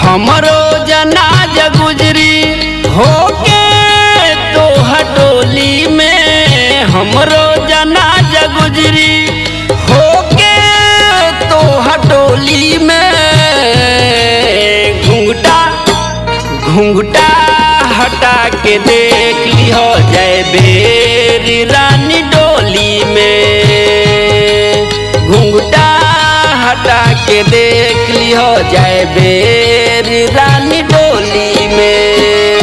हमरो जनाज गुजरी होके तो हटोली में हमरो जनाज गुजरी होके तो हटोली में घुंघटा घुंघटा हटा के देख लिहो जय बेरी रानी डोली में घुंघटा हटा के देख लिहो जय बेरी रानी डोली में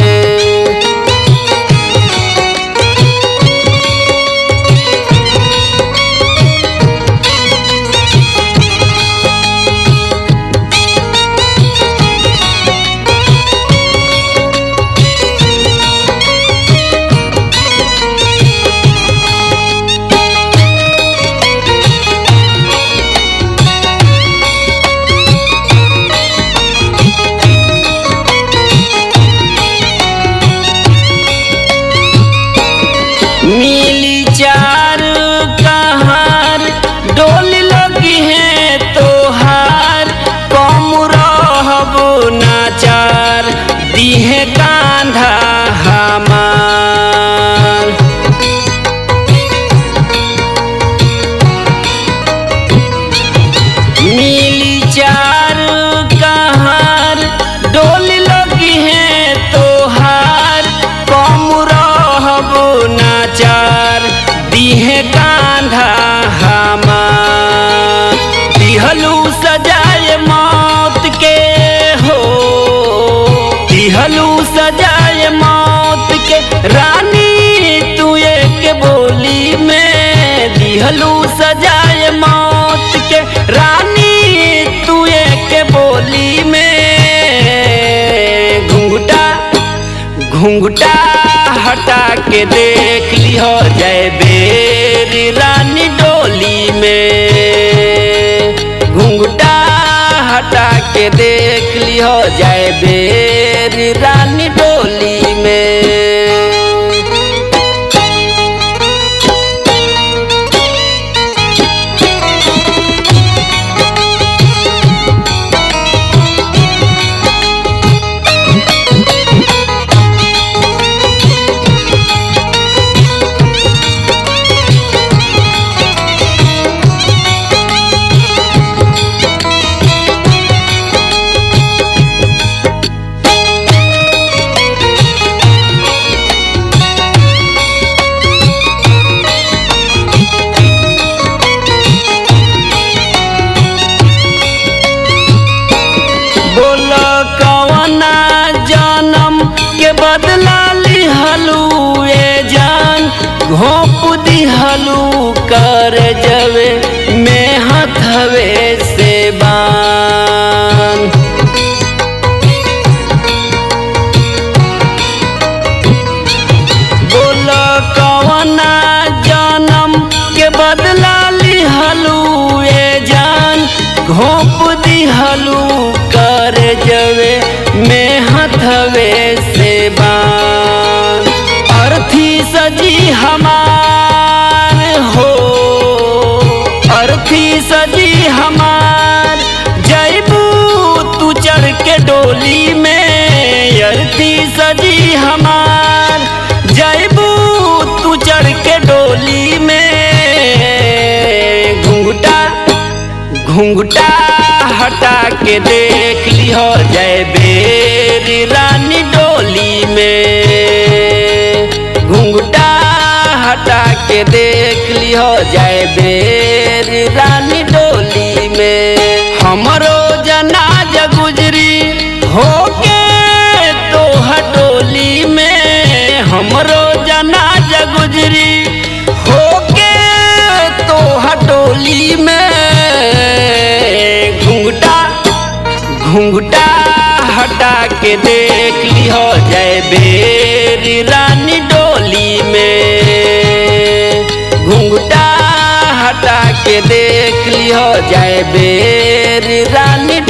मिली चार कहार डोल लगी है तोहार कम रहब नाचार दिहे कांधा हमार मिली चार कहार डोल लगी है तोहार कम रहब नाचार दिहे कांधा हमार दिहलू सजाए मौत के हो दिहलू सजाए मौत के रानी तू एक बोली में दिहलू सजाए मौत के रानी तू एक बोली में घुंघटा घुंघटा हटा के देख लिहो जय बेरी रानी डोली में घुंघटा हटा के देख लिहो जय बेरी रानी डोली में बोल कवना जन्म के बदला लिहलू ए जान घोप दिहलू कर जवे में हथवे से बान बोल कवना जन्म के बदला लिहलू ए जान घोप दिहलू कर जवे में हथवे से बान अर्थी सजी हमार हो अर्थी सजी हमार जैबू तू चढ़ के डोली में अर्थी सजी हमार जैबू तू चढ़ के डोली में घुंघटा घुंघटा हटा के देख लिहो जय बेरी रानी डोली में घुंघटा हटा के देख लिहो जय बेरी रानी डोली में हमरो जनाज गुजरी होके तो हटोली में हमरो जनाज गुजरी होके तो हटोली में घुंघटा घुंघटा हटा के देख लिहो जय बेरी रानी डोली में घुंघटा हटा के देख लिहो जय बेरी रानी